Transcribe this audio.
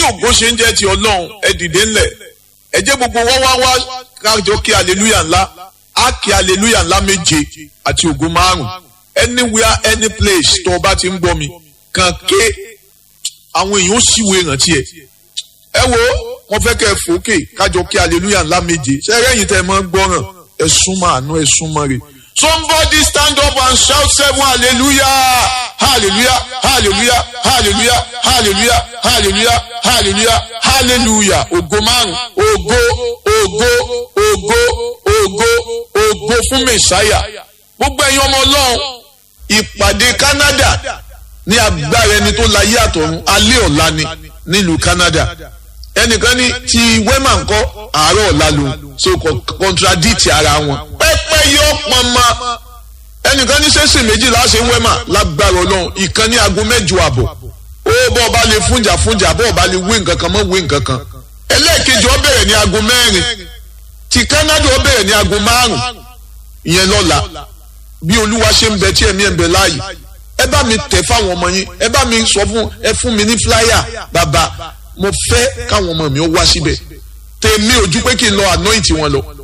ògo ṣe ń jẹ́ ti ọlọ́run ẹ dìde ńlẹ̀ ẹ jẹ́ gbogbo wá wá wá kájọ kí aleluya ńlá á kí aleluya ńlá méje àti ògo márùn anywhere any place tó o bá ti ń gbọ́ mi kàn ké àwọn èèyàn ó ṣìwé ìrántí ẹ ẹ wo wọn fẹ́ kẹ́ ẹ fòókè kájọ kí aleluya ńlá méje ṣé ẹ̀yìn tẹ́ ẹ máa ń gbọ́ràn ẹ súnmọ́ àánú ẹ súnmọ́ rẹ̀ somebody stand up and shout seven hallelujah hallelujah hallelujah hallelujah hallelujah hallelujah hallelujah hallelujah ògo márùn ògo ògo ògo ògo ògo fún mẹsàáyà gbogbo ẹ̀yin ọmọ Ọlọ́run ìpàdé Canada ní agbára ẹni tó láyé àtọ̀run alẹ́ ọ̀la ni nílùú Canada ẹnìkan ní ti wema ńkọ́ àárọ̀ ọ̀la lòun so contradict ara wọn pẹ́pẹ́ yọ pọnmọ ẹnìkan ní sẹ́sìn méjìlá ṣe ń wema lágbára Ọlọ́run ìkan ní aago mẹ́jọ àbọ̀ ó bọ́ ọba lè fúnjà fúnjà bọ́ ọba lè wé nǹkan kan mọ́ wé nǹkan kan ẹlẹ́ẹ̀kejì ó bẹ̀rẹ̀ ní aago mẹ́rin ti Canada ó bẹ̀rẹ̀ ní aago márùn ìyẹn lọ́la bí olúwa ṣe ń bẹ tí ẹ̀mí ẹ̀ ń bẹ láàyè ẹ bá mi tẹ̀ fáwọn ọmọ yín ẹ bá mi sọ fún ẹ fún mi ní flyer bàbá mo fẹ́ káwọn ọmọ mi ó wá síbẹ̀ tèmi ojú pé kí n lọ anoint wọn lọ